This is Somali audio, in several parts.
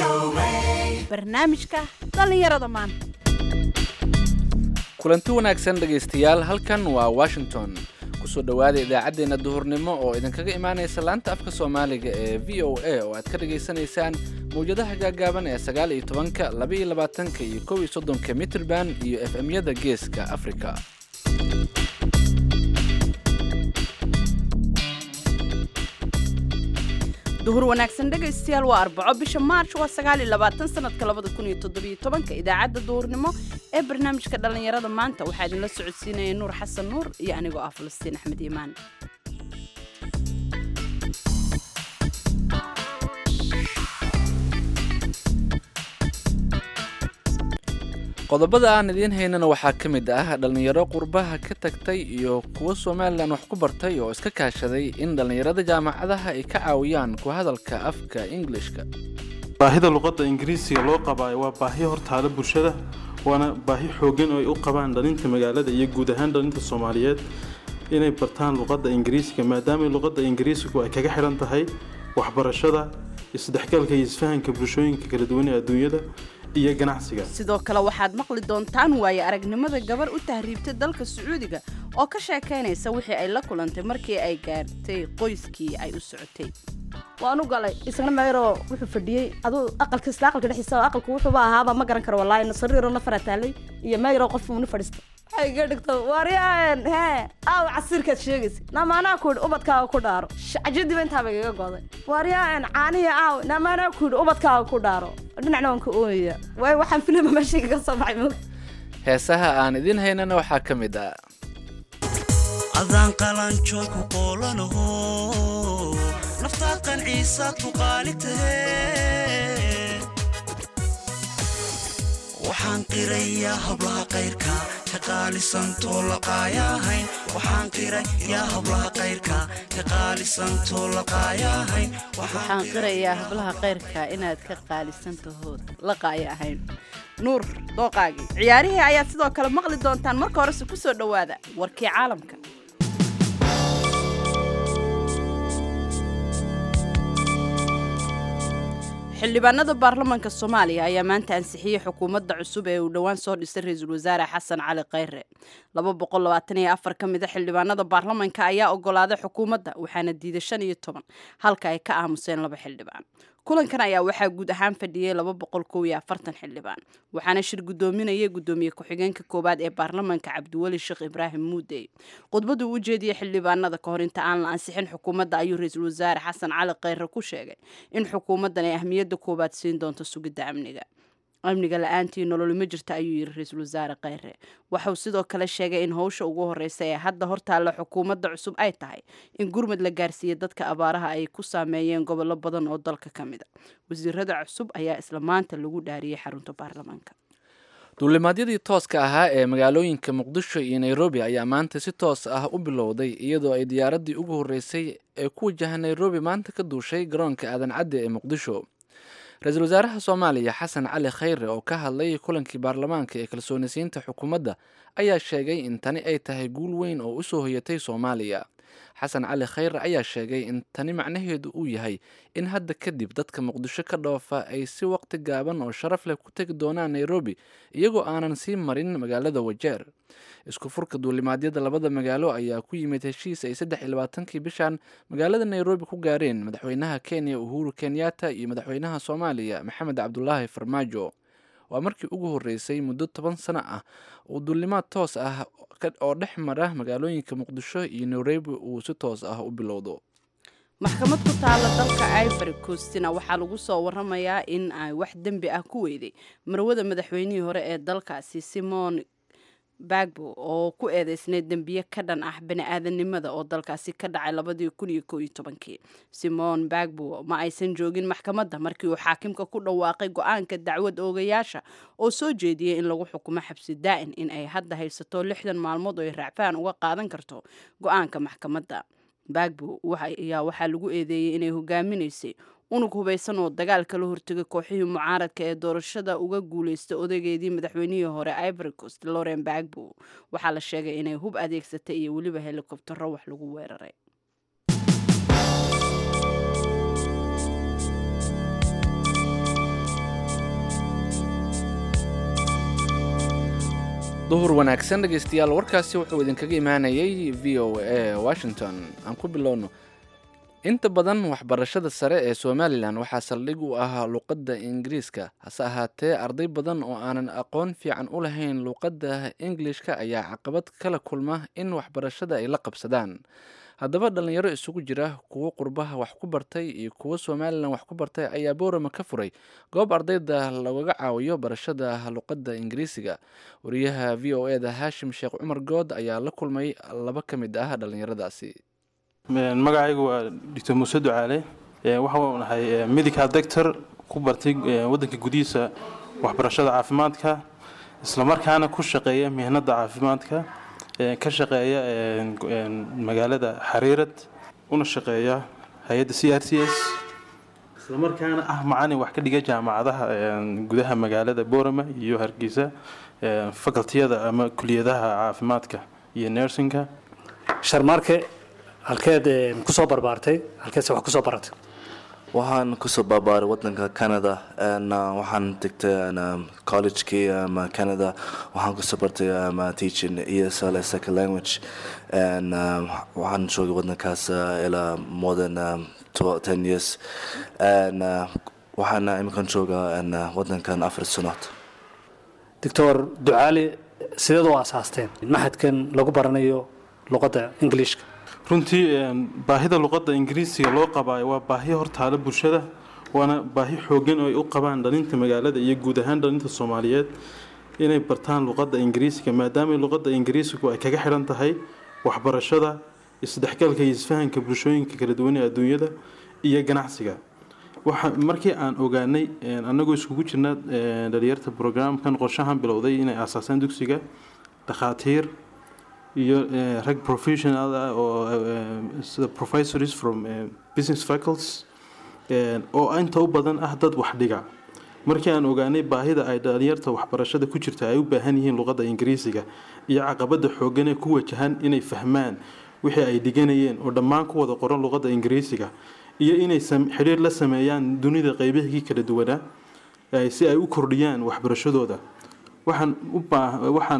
barnaamijka dhallinyarada maanta kulanti wanaagsan dhegaystayaal halkan waa washington kusoo dhowaada idaacaddeenna duhurnimo oo idinkaga imaanaysa laanta afka soomaaliga ee v o a oo aad ka dhagaysanaysaan mawjadaha gaagaaban ee sagaal iyo tobanka laba iyo labaatanka iyo kow iyo soddonka mitrban iyo f m-yada geeska afrika duhur wanaagsan dhegaystayaal waa arbaco bisha maarch waa sagaal iyo labaatan sanadka labada kun iyo toddobiyo tobanka idaacadda duhurnimo ee barnaamijka dhallinyarada maanta waxaa idinla socodsiinaya nuur xasan nuur iyo anigoo ah falastiin axmed iimaan qodobada aan idiin haynana waxaa ka mid ah dhallinyaro qurbaha ka tagtay iyo kuwo somalilan wax ku bartay oo iska kaashaday in dhallinyarada jaamacadaha ay ka caawiyaan ku hadalka afka ingilishka baahida luqadda ingiriisiga loo qabaayo waa baahi hortaala bulshada waana baahi xooggan oo ay u qabaan dhalinta magaalada iyo guud ahaan dhalinta soomaaliyeed inay bartaan luqadda ingiriisiga maadaama luqadda ingiriisigu ay kaga xidhan tahay waxbarashada isdhexgalka iyo isfahanka bulshooyinka kala duwan ee adduunyada iyo ganacsiga sidoo kale waxaad maqli doontaan waaye aragnimada gabar u tahriibtay dalka sacuudiga oo ka sheekaynaysa wixii ay la kulantay markii ay gaartay qoyskii ay u socotay waan u galay isna meyroo wuxuu fadhiyey aduu aqalka isla aqalka dhexdiisa aqalku wuxuuba ahaaba ma garan karo wallaahi sariiroo la farataalay iyo meyroo qof uuna fadhiista waxay iga dhigto waryaan hee aaw casiirkaad sheegaysa namaanaa ku yidhi ubadkaaga ku dhaaro cajadiba intaaba igaga goday waryaan caaniya aaw namaanaa ku yidhi ubadkaaga ku dhaaro dhinacna waan ka ooyaya waayo waxaan filima meesha kaga soo baxay moog heesaha aan idiin haynana waxaa ka mid ah adaan qalanjooy ku qoolanaho naftaad qanciisaad ku qaali tahe waxaan qirayaa hablaha qayrka ka qaalisantoo laqaayahayn waxaan qirayaa hablaha qayrka ka qaalisantoo laqaayahayn waxaan qirayaa hablaha kayrka inaad ka qaalisan tahood la qaaya ahayn nuur dooqaagii ciyaarihii ayaad sidoo kale maqli doontaan marka horese ku soo dhowaada warkii caalamka xildhibaanada baarlamaanka soomaaliya ayaa maanta ansixiyey xukuumadda cusub ee uu dhowaan soo dhisay ra-iisul wasaare xasan cali khayre laba boqol labaatan iyo afar ka mid a xildhibaanada baarlamaanka ayaa ogolaaday xukuumadda waxaana diiday shan iyo toban halka ay ka aamuseen laba xildhibaan kulankan ayaa waxaa guud ahaan fadhiyey laba boqol kow iyo afartan xildhibaan waxaana shir guddoominayay guddoomiye ku-xigeenka koowaad ee baarlamaanka cabdiweli sheekh ibraahim muudey khudbaduu u jeediyey xildhibaanada kahor inta aan la ansixin xukuumadda ayuu ra-iisul wasaare xasan cali khayre ku sheegay in xukuumaddan ay ahmiyadda koowaad siin doonto sugidda amniga amniga la-aantii nololi ma jirta ayuu yidhi ra-iisul wasaare khayre waxauu sidoo kale sheegay in howsha ugu horeysa ee hadda hortaalla xukuumadda cusub ay tahay in gurmud la gaarsiiya dadka abaaraha ay ku saameeyeen gobollo badan oo dalka ka mid a wasiirada cusub ayaa isla maanta lagu dhaariyey xarunta baarlamaanka duulimaadyadii tooska ahaa ee magaalooyinka muqdisho iyo nairobi ayaa maanta si toos ah u bilowday iyadoo ay diyaaraddii ugu horreysay ee ku wajaha nairobi maanta ka duushay garoonka aadan cadde ee muqdisho ra-iisul wasaaraha soomaaliya xasan cali khayre oo ka hadlay kulankii baarlamaanka ee kalsoonisiinta xukuumadda ayaa sheegay in tani ay tahay guul weyn oo usoo hoyatay soomaaliya xasan cali khayre ayaa sheegay in tani macnaheedu uu yahay in hadda kadib dadka muqdisho ka dhoofa ay si waqti gaaban oo sharaf leh ku tegi doonaan nairobi iyagoo aanan sii marin magaalada wajeer isku furka duulimaadyada labada magaalo ayaa ku yimid heshiis ay saddex iyo labaatankii bishan magaalada nairobi ku gaareen madaxweynaha kenya uhuru kenyatta iyo madaxweynaha soomaaliya maxamed cabdulaahi farmaajo waa markii ugu horreysay muddo toban sano ah uu duulimaad toos ah oo dhex mara magaalooyinka muqdisho iyo nairobi uu si toos ah u bilowdo maxkamad ku taalla dalka ivory coastina waxaa lagu soo waramayaa in ay wax dembi ah ku weyday marwada madaxweynihii hore ee dalkaasi simon bagbo oo ku eedeysnay dembiye ka dhan ah bani-aadanimada oo dalkaasi ka dhacay labadii kun iyo kow iyo tobankii simon bagbo ma aysan joogin maxkamadda markii uu xaakimka ku dhawaaqay go-aanka dacwad oogayaasha oo soo jeediyey in lagu xukumo xabsi daa'in in ay hadda haysato lixdan maalmood oo ay raacfaan uga qaadan karto go-aanka maxkamadda bagbo ayaa waxaa lagu eedeeyey inay hogaaminaysay unug hubaysan oo dagaal kala hortegay kooxihii mucaaradka ee doorashada uga guuleystay odageedii madaxweynihii hore ivory coast loren bagbo waxaa la sheegay inay hub adeegsatay iyo weliba helikobtaro wax lagu weeraray duhur wanaagsan dhegaystayaal warkaasi wuxuu idinkaga imaanayay v o a washington aan ku bilowno inta badan waxbarashada sare ee somalilan waxaa saldhig u ah luqadda ingiriiska hase ahaatee arday badan oo aanan aqoon fiican u lahayn luqadda ingilishka ayaa caqabad kala kulma in waxbarashada ay la qabsadaan haddaba dhallinyaro isugu jira kuwo qurbaha wax ku bartay iyo kuwo somalilan wax ku bartay ayaa boorama ka furay goob ardayda lagaga caawiyo barashada luqadda ingiriisiga wariyaha v o e da haashim sheekh cumar good ayaa la kulmay laba ka mid ah dhallinyaradaasi magacaygu waa doctor muuse ducaale waxaan nahay medical doctor ku bartay wadanka gudihiisa waxbarashada caafimaadka islamarkaana ku shaqeeya mihnada caafimaadka ka shaqeeya magaalada xariirad una shaqeeya hay-adda c r c s islamarkaana ah macalin wax ka dhiga jaamacadaha gudaha magaalada boorama iyo hargeysa facultiyada ama kuliyadaha caafimaadka iyo nersinka sharmaarke halkeed kusoo barbaartay halkeedse wax kusoo baratay waxaan kusoo baabaaray wadanka canada waxaan tegtay collegekii canada waxaan kusoo bartay teaching esl second language waxaan joogay wadankaas ilaa more than ten years waxaana iminkan joogaa wadankan afar sanood doctor ducaali sideed u aasaasteen maxadkan lagu baranayo luqadda ingiliishka runtii baahida luqadda ingiriisiga loo qabaayo waa baahi hortaala bulshada waana baahi xoogan oo ay u qabaan dhalinta magaalada iyo guud ahaan dhalinta soomaaliyeed inay bartaan luqadda ingiriisiga maadaama luqadda ingiriisigu ay kaga xidhan tahay waxbarashada isdhexgalka iyo isfahanka bulshooyinka kala duwan ee adduunyada iyo ganacsiga waxa markii aan ogaanay annagoo iskugu jirna dhalinyarta brograamkan qorshahan bilowday inay aasaasaan dugsiga dhakhaatiir iyo rag professional ah oo sida professors from business faculties oo inta u badan ah dad wax dhiga markii aan ogaanay baahida ay dhalinyarta waxbarashada ku jirta ay u baahan yihiin luqadda ingiriisiga iyo caqabada xoogan ee ku wajahan inay fahmaan wixii ay dhiganayeen oo dhammaan ku wada qoran luqadda ingiriisiga iyo inay xidhiir la sameeyaan dunida qeybihii kala duwanaa si ay u kordhiyaan waxbarashadooda waxaan u waxaan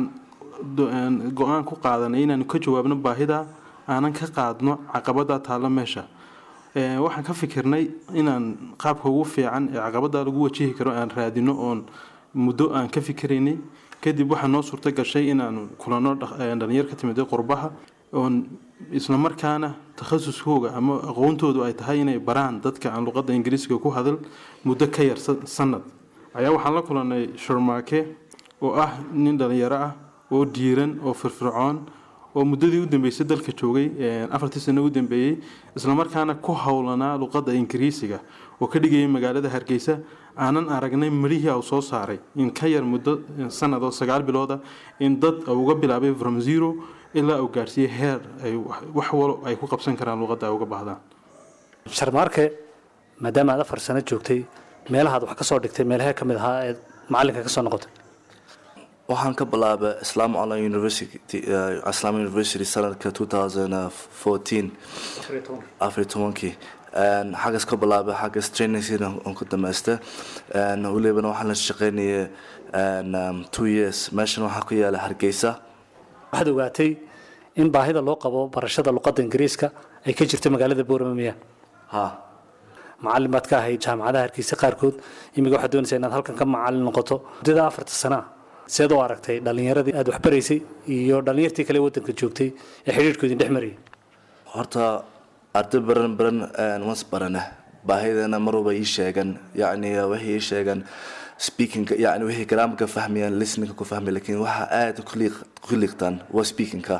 go-aan ku qaadanay inaanu ka jawaabno baahida aanan ka qaadno caqabada taalla meesha waxaan ka fikirnay inaan qaabka ugu fiican ee caqabada lagu wajihi karo aan raadino oon muddo aan ka fikiraynay kadib waxaa noo suurto gashay inaanu kulano dhalinyar ka timid qurbaha oon islamarkaana takhasuskooga ama aqoontoodu ay tahay inay baraan dadka aan luqadda ingiriisiga ku hadal muddo ka yar sanad ayaa waxaan la kulanay sharmaake oo ah nin dhalinyaro ah oo diiran oo firfircoon oo muddadii u dambeysay dalka joogay afartii sano u dambeeyey islamarkaana ku howlanaa luqadda ingiriisiga oo ka dhigayay magaalada hargeysa aanan aragnay marihii au soo saaray in ka yar muddo sanad oo sagaal bilooda in dad uga bilaabay from zero ilaa uu gaarsiiyey heer ay wax walo ay ku qabsan karaan luqadda ay uga baahdaan sharmaarke maadaama aad afar sano joogtay meelahaad wax ka soo dhigtay meelahee ka mid ahaa eed macalinka ka soo noqotay waxaan ka bilaabay islam online university islam university sanadka two thousand fourteen afar tobankii xaggas ka bilaabay xaggas trainingsina on ku dhamaystay welibana waxaan la shaqaynayay two years meeshan waxaa ku yaala hargeysa waxaad ogaatay in baahida loo qabo barashada luqadda ingiriiska ay ka jirto magaalada boorama miya ha macalin baad ka ahayd jaamacadaha hargeysa qaarkood imiga waxaad doonaysaa inaad halkan ka macalin noqoto muddada afarta sana ah seed u aragtay dhallinyaradii aad waxbaraysay iyo dhallinyartii kale waddanka joogtay ee xidhiirhkoodin dhex marayay horta arday baran baran was barane baahidana marwalba ii sheegan yacni waxay ii sheegan speakingka yani waxay garaamka fahmayaan listeningka ku fahmay lakin waxa aad ku liiqtaan waa speakingka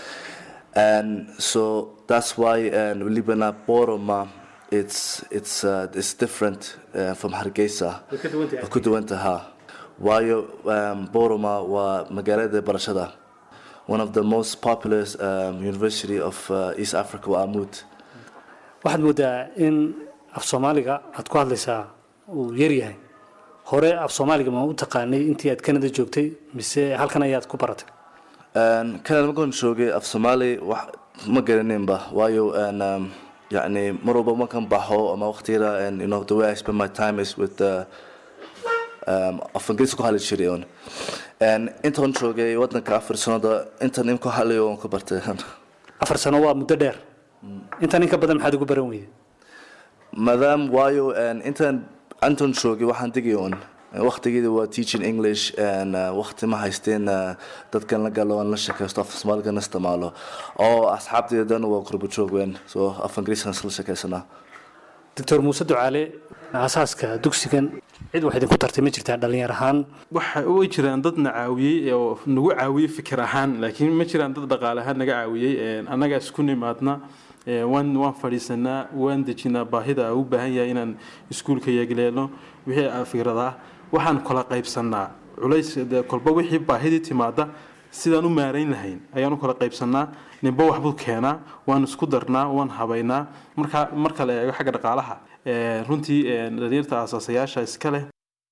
and so that's why and libana boroma it's it's uh, it's different uh, from hargeysa ku duwanta ha waayo um, boroma waa magaalada barashada one of the most popular um, university of uh, east africa waa amud waxaad moodaa in af soomaaliga aad ku hadlaysaa uu yaryahay hore af soomaaliga ma u taqaanay intii aad canada joogtay mise halkan ayaad ku baratay canada markaan joogay af soomaali wax ma garaninba waayo um, yani mar walba markaan baxo ama waqtiyada and you know the way I spend my time is with uh, um, af ingiriis ku hadli jiray un And intaan joogay wadanka afar sanada intaan in ku hadlayo waan ku bartay afar sano waa muddo dheer intan in ka badan maxaad ugu baran weyday maadaam waayo and intaan intaan joogay waxaan digay un waqtigeeda waa teaching english and uh, waqti ma haysteen uh, dadkan la galo aan la sheekaysto af soomaaligana isticmaalo oo asxaabteedana waa qurbo joog weyn so af ingiriiskan isla sheekaysanaa doctor muuse ducaale aasaaska dugsigan cid wax idinku tartay ma jirtaa dhalinyar ahaan waxa way jiraan dad na caawiyey oo nagu caawiyey fikir ahaan laakiin ma jiraan dad dhaqaale ahaan naga caawiyey Een, annagaa isku nimaadna Een, waan waan fadhiisanaa waan dejinaa baahida aa u baahan yahay inaan iskuulka yeegleelno wixii aa fikradaa waxaan kala qaybsanaa culays dee kolba wixii baahidii timaada sidaan u maarayn lahayn ayaan u kala qaybsanaa ninba waxbuu keenaa waan isku darnaa waan habaynaa marka marka la eego xagga dhaqaalaha Een, runtii een, dhalinyarta aasaasayaasha iska leh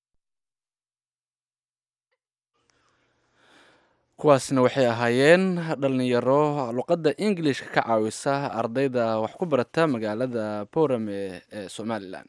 kuwaasna waxay ahaayeen dhalinyaro luqadda ingilishka ka caawisa ardayda wax ku barata magaalada borame ee somalilan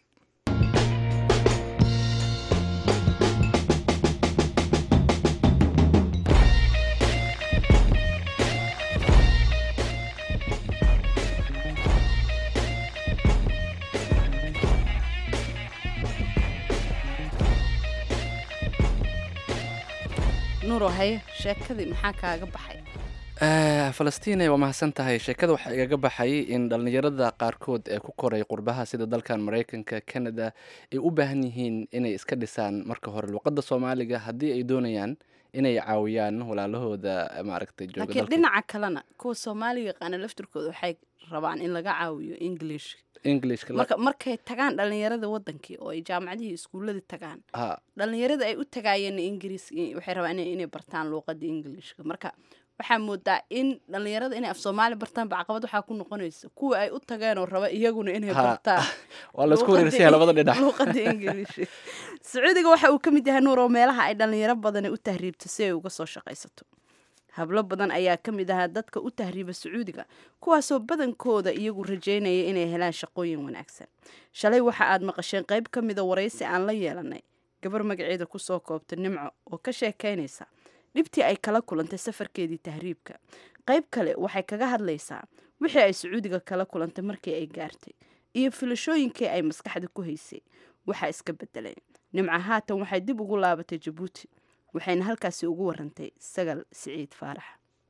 nuuro haye sheekadii maxaa kaaga baxay Eh, falastiine waa mahadsan tahay sheekada waxaa igaga baxay in dhallinyarada qaarkood ee ku koray qurbaha sida dalkan maraykanka canada ay u baahan yihiin inay iska dhisaan marka hore luqadda soomaaliga haddii ay doonayaan inay caawiyaan walaalahooda eh, maaragtay jooga laakiin dalka dhinaca kalena kuwa soomaaliga yaqaana laftirkooda waxay rabaan in laga caawiyo english englishka la- marka markay tagaan dhalinyarada wadankii oo ay jaamacadihii iskuuladii tagaan ha dhalinyarada ay u tagaayeen ingiriis waxay rabaan inay inay bartaan luuqada ingiliishka marka waxaa moodaa in dhalinyarada inay af soomaali bartaan ba caqabad waxaa ku noqonaysa kuwa ay u tageen oo raba iyaguna inay Ha. bartaan waa laisku luuqada wareersan yahay labada dhinac luuqada ingiliish sacuudiga waxa uu ka mid yahay nuur oo meelaha ay dhalinyaro badani u tahriibto si ay uga soo shaqaysato hablo badan ayaa ka mid ahaa dadka u tahriiba sacuudiga kuwaasoo badankooda iyagu rajaynaya inay helaan shaqooyin wanaagsan shalay waxa aad maqasheen qayb ka mida waraysi aan la yeelanay gabar magaceeda kusoo koobta nimco oo ka sheekaynaysa dhibtii ay kala kulantay safarkeedii tahriibka qayb kale waxay kaga hadlaysaa wixii ay sacuudiga kala kulantay markii ay gaartay iyo filashooyinkii ay maskaxda ku haysay waxaa iska bedelay nimco haatan waxay dib ugu laabatay jabuuti waxayna halkaasi ugu warantay sagal siciid faarax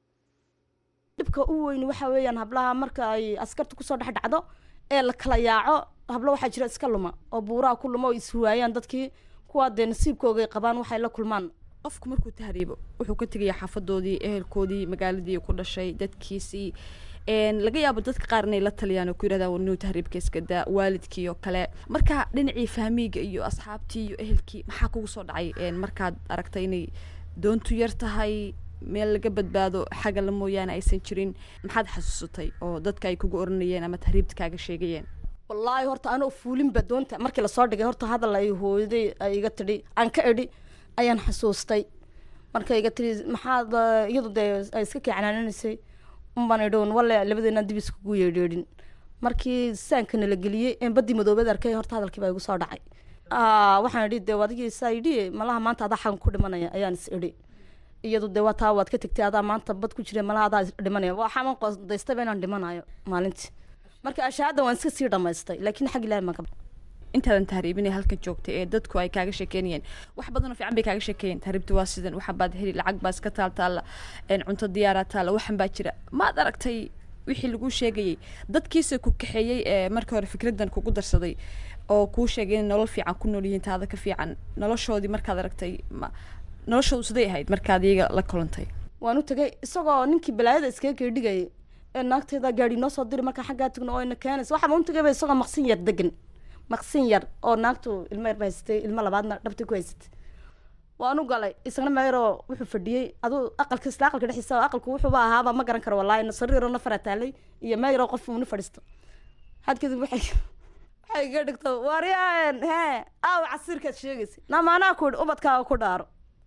dhibka u weyn waxa weeyaan hablaha marka ay askarta kusoo dhex dhacdo ee la kala yaaco hablo waxaa jira iska luma oo buuraha ku luma oo ishuwaayaan dadkii kuwaa dee nasiibkoogay qabaan waxay la kulmaan qofku markuu tahriibo wuxuu ka tegaya xaafadoodii ehelkoodii magaaladii ku dhashay dadkiisii een, laga yaabo dadka qaar inay la taliyaan oo ku yidhahdaan warnuu tahriibka iska daa waalidkii oo kale marka dhinacii fahmiga iyo asxaabtii iyo ehelkii maxaa kugu soo dhacay een, markaad aragtay inay doontu yar tahay meel laga badbaado xagala mooyaane aysan jirin maxaad xasuusatay oo dadka ay kugu oranayeen ama tahriibta kaaga sheegayeen wallaahi horta anoo fuulinba doonta markii lasoo dhigay horta hadal ay hooyaday ay iga tidhi aan ka idhi ayaan xasuustay marka iga tidhi maxaad eh, iyadu dee ay iska keecanaanaysay unbaan idhown walle labadeena dib iskugu yeedheedhin markii saanka nala geliyey een baddii madoobeed arkay horta hadalkii baa igu soo dhacay Aa, waxaan idhi dee adigii saa idhi malaha maanta adaa xagan ku dhimanaya ayaan is idhi iyadu dee waa taa waad ka tegtay adaa maanta bad ku jira malaha adaa is dhimanaya waxaan qodaystaba inaan dhimanayo maalintii marka ashaada waan iska sii dhamaystay laakiin xag ilaahi maan ka intaadan tahriibin ee halkan joogtay ee dadku ay kaaga sheekeynayeen wax badan oo fiican bay kaaga sheekeeyeen tahriibta waa sidan waxan baad heli lacag baa iska taal taalla een, cunto diyaaraa taalla waxan baa jira maad aragtay wixii lagu sheegayey dadkiisa ku kaxeeyey ee markii hore fikraddan kugu darsaday oo kuu sheegay inay nolol fiican ku nool yihiin taada ka fiican noloshoodii markaad aragtay ma noloshoodu siday ahayd markaad iyaga la kulantay waan u tegay isagoo ninkii balaayada iskaga keedhigayay ee naagteeda gaari noo soo diri markaa xaggaa tagno oo ina keenaysa waxaa u tegayba isagoo maqsin yar degan maqsin yar oo naagtu ilmo yar ba haysatay ilmo labaadna dhabtay ku haysatay waan u galay isagna meeroo wuxuu fadhiyey aduu aqalka isla aqalka dhexdiisa aqalku wuxuuba ahaaba ma garan karo wallaahi sariiroo nafara taalay iyo meeroo qof uuna fadhiisto had kadib waxay waxay iga dhigto waaryaan hee aaw casiirkaad sheegaysa namaanaa ku idhi ubadkaaga ku dhaaro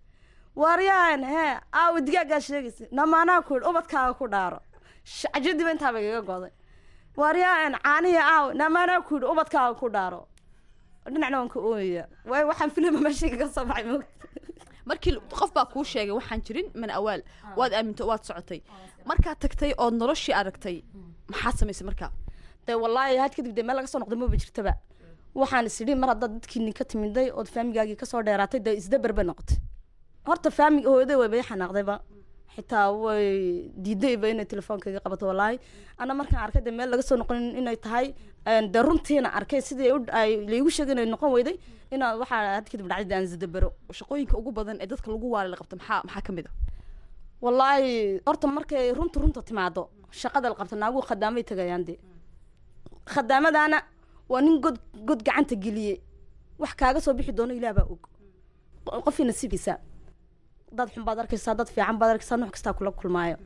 waaryaan hee aaw digaagaa sheegaysa namaanaa ku idhi ubadkaaga ku dhaaro shacjadiba intaaba igaga goday waaryaan caanihi aaw namaanaa ku idhi ubadkaaga ku dhaaro dhinacna waan ka ooyaya waayo waxaan filima meeshayga ka soo baxay moogta markii qof baa kuu sheegay waxaan jirin mana awaal waad aaminto waad socotay markaad tagtay ood noloshii aragtay maxaad samaysay markaa dee wallaahi had kadib dee meel laga soo noqday maba jirtaba waxaan is idhi mar haddaad dadkiini ka timiday ood faamigaagii kasoo dheeraatay dee isdabar bay noqotay horta faamig hooyaday way bay xanaaqdayba xitaa way diidayba inay telefoonkayga qabato wallaahi ana markaan arkay dee meel laga soo noqonin inay tahay een, dee runtiina arkay sidii u- ay laigu sheegay inay noqon weyday inaa waxaa had kadib dhacday dee aan isdabaro shaqooyinka ugu badan ee dadka lagu waali la qabta maxaa maxaa ka mid a wallaahi horta markay runta runta timaado shaqada la qabta naaguhu khadaamay tagayaan dee khadaamadaana waa nin god god gacanta geliyey wax kaaga soo bixi doono ilaah baa og qofkii nasiibkiisa dad xun baad arkaysaa dad fiican baad arkaysaa nooc kastaa kula kulmaayo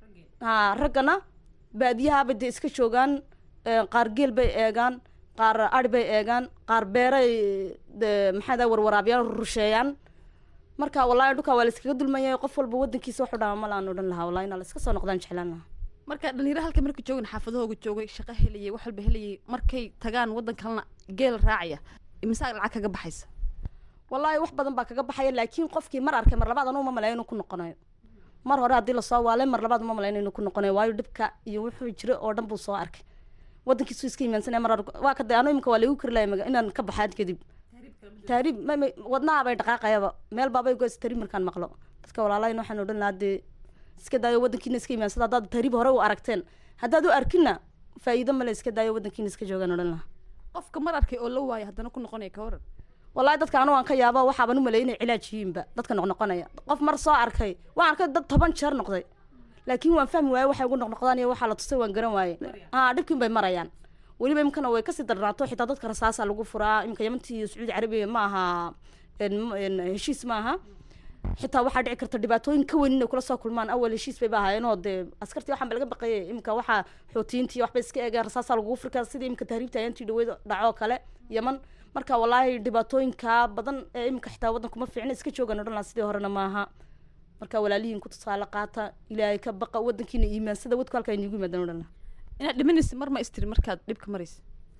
ha raggana baadiyahaabay dee iska joogaan ee, qaar geel bay eegaan qaar ari bay eegaan qaar beeray dee maxaa daa warwaraabiyaan rusheeyaan marka wallaahi dhulkaa waa la iskaga dulmaya qof walba wadankiisa waxu dhaama malaan odhan lahaa wallahi inaa la iska soo noqdaan jeclaan lahaa marka dhalinyaro halka marka joogin xaafadahooga joogay shaqo helayay wax walba helayay markay tagaan waddan kalena geel raacaya imisaa lacag kaga baxaysa wallaahi wax badan baa kaga baxaya laakiin qofkii mar arkay mar labaad anuu ma malayo inuu ku noqonayo mar hore haddii lasoo waalay mar labaad uma malayn inuu ku noqonayo waayo dhibka iyo wuxuu jira oo dhan buu soo arkay wadankiisu iska imaansanaya mar hore waa ka dee anu imika waa laigu kari lahay maga- inaan ka baxaad kadib taariib ma- ma- wadnaha bay dhaqaaqayaba meel baabay goys taariib markaan maqlo dadka walaalayn waxaan odhan lahaa dee iska daayo wadankiina iska imaansada haddaad taariib hore u aragteen haddaad u arkinna faa'iido male iska daayo wadankiina iska joogaan odhan lahaa qofka mar arkay oo la waaya haddana ku noqonaya ka waran wallaahi dadka anu waan ka yaaba waxaaban u maleeyay inay cilaaj yihiinba dadka noqnoqonaya qof mar soo arkay waan arkay dad toban jeer noqday laakiin waan fahmi waaye waxay ugu noqnoqdaan iyo waxaa la tusay waan garan waaye haa dhibkiin bay marayaan weliba imkana way kasii darnaato xitaa dadka rasaasa lagu furaa imka yamantii iyo sacuudi carabiya ma aha een, m- een, heshiis ma aha xitaa waxaa dhici karta dhibaatooyin ka weyn inay kula soo kulmaan awal heshiis bayba ahaayeen oo dee askartii waxaan ba laga baqayay imika waxaa xootiyiintii waxbay iska eegeen rasaasa lagugu furkaa sidii imika tahriibta ayaantii dhaweyd dhacoo kale yaman marka wallaahi dhibaatooyinka badan ee imika xitaa waddanku ma fiicna iska joogan odhan lahaa sidii horena maaha marka walaalihiin ku tusaale qaata ilaahay ka baqa wadankiina iimaansada wadku halkaa iniigu yimaadaan odhan lahaa inaad dhimanaysa mar ma istiri markaad dhibka maraysa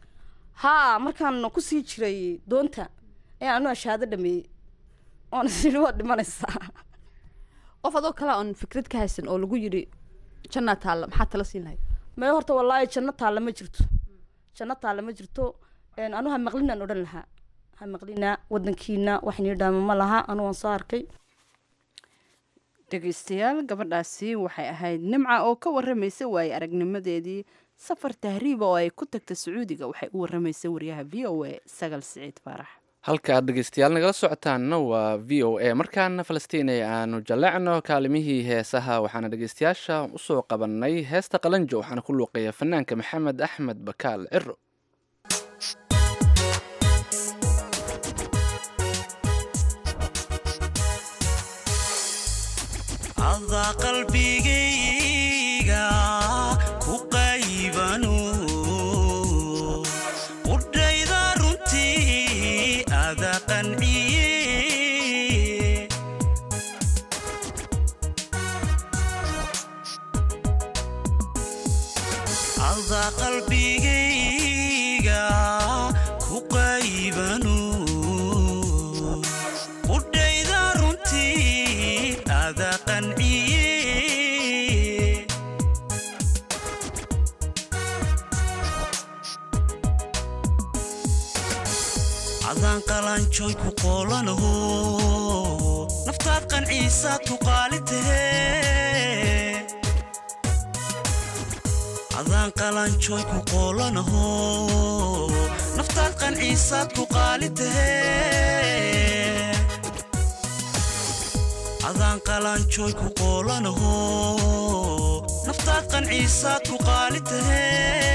haa markaan kusii jiray doonta ayaan anu ashaado dhameeyey oon isiri waad dhimanaysaa qof adoo kale oon fikrad ka haysan oo lagu yidhi jannaa taalla maxaa tala siin lahayd mae horta wallaahi janno taalla ma jirto janno taalla ma jirto een, anu ha maqlinaan odhan lahaa ha maqlina wadankiina wax nii dhaama ma laha anu waan soo arkay dhegaystayaal gabadhaasi waxay ahayd nimca oo ka waramaysa waaye aragnimadeedii safar tahriiba oo ay ku tagta sacuudiga waxay u waramaysay wariyaha v o a sagal siciid faarax halka aad dhegeystayaal nagala socotaanna waa v o a markaana falastiin ee aanu jallecno kaalimihii heesaha waxaana dhegeystayaasha usoo qabanay heesta qalanjo waxaana ku luuqeeya fanaanka maxamed axmed bakaal ciro adaa qalbigayga ku qaybanu qudhayda runtii ada qanciye adaa qalbigayga ku qaybanu qudhayda runtii ada qanciye adaan qalanjooy ku qoolanaho naftaad qanciisaad ku qaali tahe adaan qalanjooy ku qoolanaho naftaad qanciisaad ku qaali tahe adaan qalanjooy ku qoolanaho naftaad qanciisaad ku qaali tahe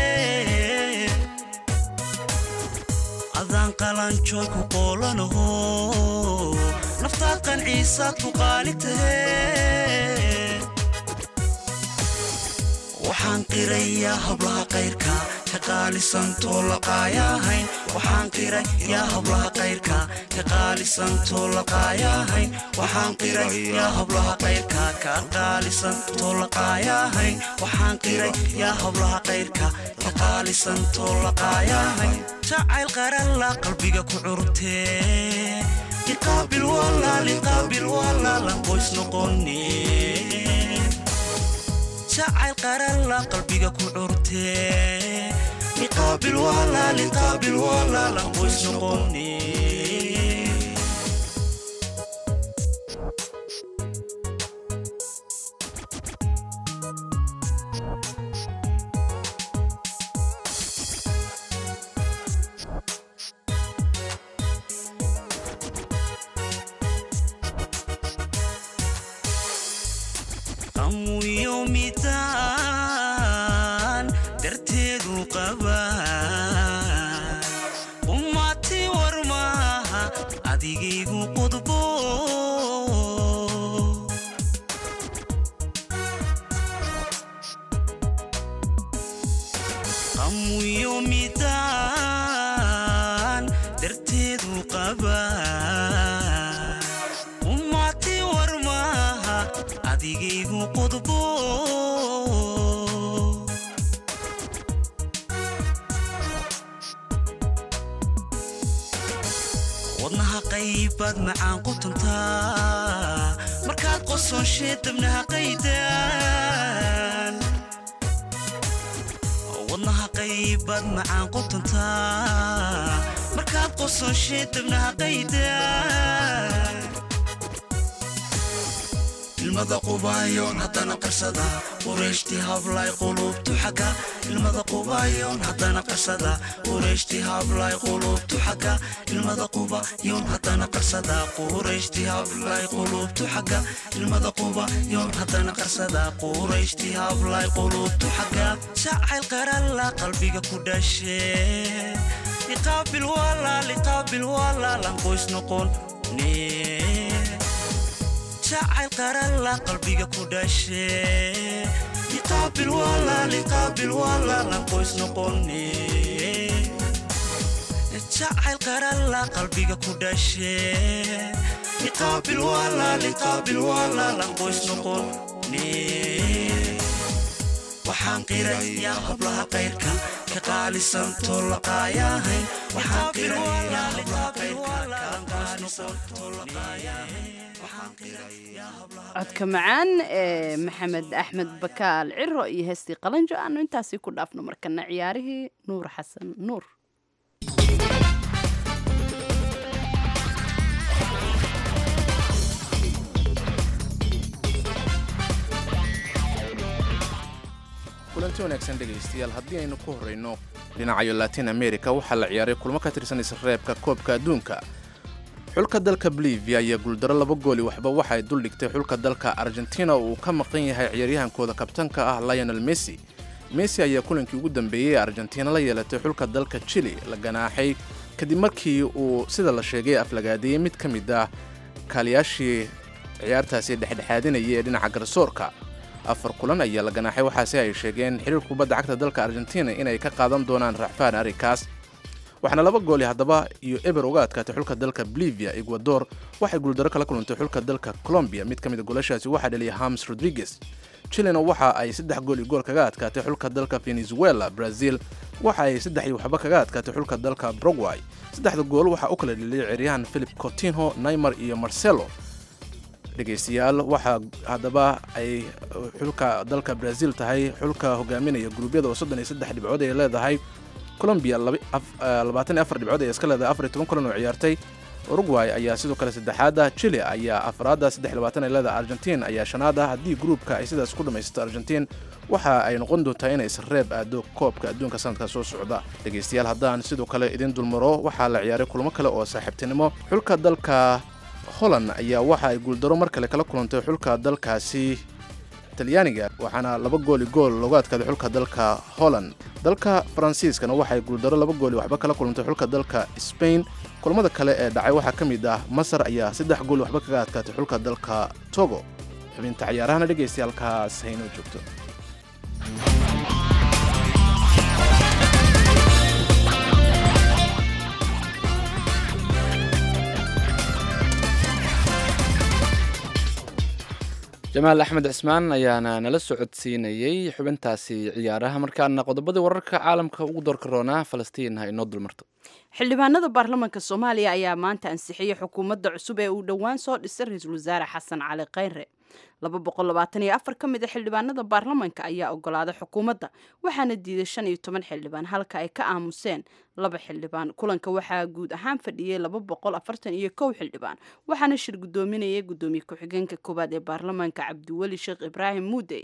adaan qalanjooy ku qoolanaho naftaad qanciisaad ku qaali tahe waxaan qirayaa hablaha qayrka ka qaalisantoo laqaayahayn waxaan qiray yaa hablaha qayrka ka qaalisantoo laqaayahayn waxaan qiray yaa hablaha qayrka ka qaalisantoo laqaayahayn waxaan qiray yaa hablaha qayrka ka qaalisantoo laqaayahayn jacayl qaralla qalbiga ku curtee liqaabil walaal liqaabil walaalan qoys noqone jacayl qaralla qalbiga ku curtee liqaabil walaal liqaabil walaalan qoys noqone amuyo midaan darteedu qaba ummati war maaha adigaygu qudbo amuyo midaan darteedu qaba ummati war maaha adigaygu qudbo wadnaha qaybaad macaan qutantaa markaad qosonshee dabnaha qaydaan wadnaha qaybaad macaan qutantaa markaad qosonshee dabnaha qaydaan ilmada qubaayoon haddana qarsada qureeshtii hablay qulubtu xagga ilmada qubaayoon haddana qarsada qureeshtii hablay qulubtu xagga ilmada qubayoon haddana qarsada qureeshtii hablay qulubtu xagga ilmada qubayoon haddana qarsada qureeshtii hablay qulubtu xagga jacayl qaralla qalbiga ku dhashee liqaabil walaa liqaabil walaalan qoys noqon nee jacayl qaralla qalbiga ku dhashee liqaabil walaa liqaabil walaalan qoys noqone jacayl qaralla qalbiga ku dhashee liqaabil walaa liqaabil walaalan qoys noqone waxaan qiray yaa hablaha qayrka ka qaalisantoo laqaayahayn waxaan qiray yaa hablaha qayrka ka qaalisantoo laqaayahayn codka macaan ee maxamed axmed bakaal ciro iyo heestii qalanjo aanu intaasii ku dhaafno markana ciyaarihii nuur xasan nuur kulanti wanaagsan dhegaystayaal haddii aynu ku horrayno dhinacayo latin america waxaa la ciyaaray kulmo ka tirsan isreebka koobka adduunka xulka dalka bolivia iyo guuldaro laba gooli waxba waxay duldhigtay xulka dalka argentina uu ka maqan yahay ciyaaryahankooda kabtanka ah lionel messi messi ayaa kulankii ugu dambeeyey ee argentina la yeelatay xulka dalka chili la ganaaxay kadib markii uu sida la sheegay aflagaadeeyey mid ka mid ah kaaliyaashii ciyaartaasi dhexdhexaadinayay ee dhinaca garsoorka afar kulan ayaa la ganaaxay waxaase ay sheegeen xiriirka kubadda cagta dalka argentina inay ka qaadan doonaan racfaan arrinkaas waxaana laba gooli haddaba iyo eber uga adkaatay xulka dalka bolivia ecuador waxay guuldaro kala kulantay xulka dalka colombia mid ka mid a goolashaasi waxaa dhaliyay hams rodriguez chilena waxa ay saddex gool iyo gool kaga adkaatay xulka dalka venezuela brazil waxa ay saddex iyo waxba kaga adkaatay xulka dalka brogway saddexda gool waxaa u kala dheliyay ciyaaryahan philip cotinho neymar iyo marcelo dhegaystayaal waxaa haddaba ay xulka dalka brazil tahay xulka hogaaminaya guruubyada oo soddon iyo saddex dhibcood ay leedahay colombia labaatan iyo afar dhibcood ay iska leedahay afar iyo toban kulan oo ciyaartay uruguay ayaa sidoo kale saddexaada chile ayaa afraada saddex iyo labaatan ay leedahay argentin ayaa shanaada haddii gruupka ay sidaas ku dhammaysato argentin waxa ay noqon doontaa inay isreeb aado koobka adduunka sanadka soo socda dhegaystayaal haddaan sidoo kale idin dulmaro waxaa la ciyaaray kulmo kale oo saaxiibtinimo xulka dalka holland ayaa waxa ay guuldaro mar kale kala kulantay xulka dalkaasi talyaaniga waxaana laba gooli gool loogu adkaaday xulka dalka holland dalka faransiiskana waxay guuldaro laba gooli waxba kala kulantay xulka dalka spain kulamada kale ee dhacay waxaa ka mid ah masar ayaa saddex gooli waxba kaga adkaatay xulka dalka togo xubinta cayaarahana dhegaysta halkaas haynoo joogto jamaal axmed cismaan ayaana nala socodsiinayey xubintaasi ciyaaraha markaana qodobadii wararka caalamka ugu doorka roonaa falastiin ha inoo dulmarto xildhibaanada baarlamaanka soomaaliya ayaa maanta ansixiyey xukuumadda cusub ee uu dhowaan soo dhisay ra-iisul wasaare xasan cali khayre laba boqol labaatan iyo afar ka mid a xildhibaanada baarlamaanka ayaa ogolaaday xukuumadda waxaana diiday shan iyo toban xildhibaan halka ay ka aamuseen laba xildhibaan kulanka waxaa guud ahaan fadhiyey laba boqol afartan iyo kow xildhibaan waxaana shir guddoominayay guddoomiye ku-xigeenka koowaad ee baarlamaanka cabdiweli sheekh ibraahim muudey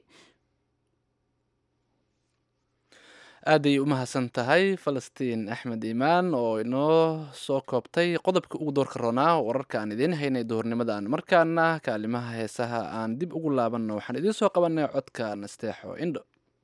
aaday u mahadsan tahay falastiin axmed iimaan oo inoo soo koobtay qodobka ugu doorka roonaa wararka aan idiin haynay duhurnimadan markaana kaalimaha heesaha aan dib ugu laabanno waxaan idiin soo qabanay codka nasteexo indho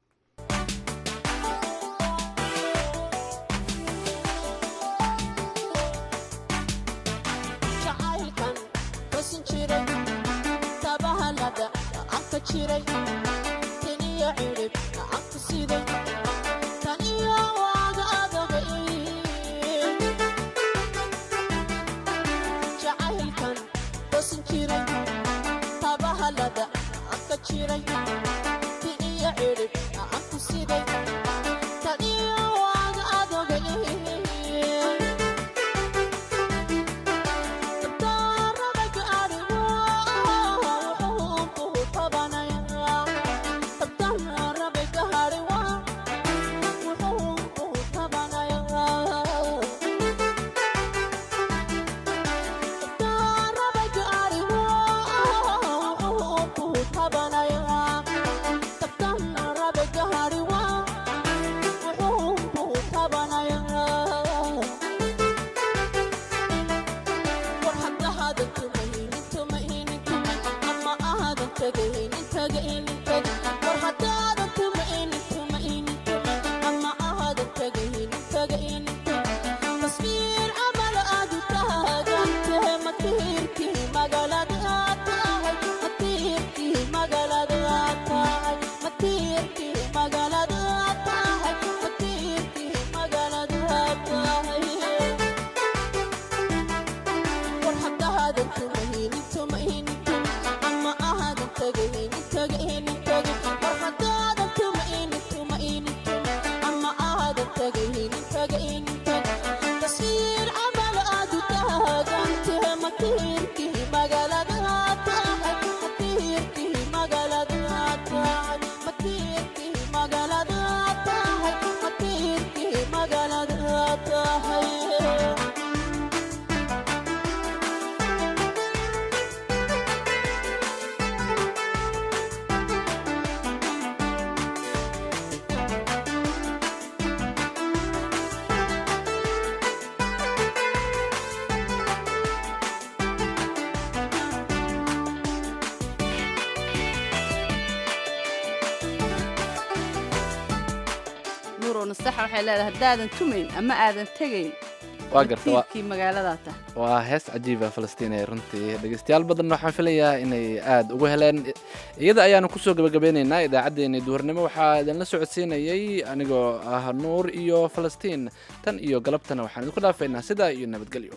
nastexa waxay leedahay haddaadan tumayn ama aadan tegayn waa garta waa- tiirkii magaaladaa tahay waa hees cajiiba falastiin ee runtii dhegeystayaal badan waxaan filayaa inay aada uga heleen iyada ayaanu kusoo gabagabeyneynaa idaacaddeenii duhurnimo waxaa idinla socodsiinayay anigoo ah nuur iyo falastiin tan iyo galabtana waxaan idinku dhaafaynaa sidaa iyo nabadgelyo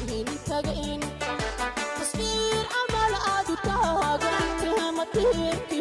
Tasbiir amal aad u taagan tahay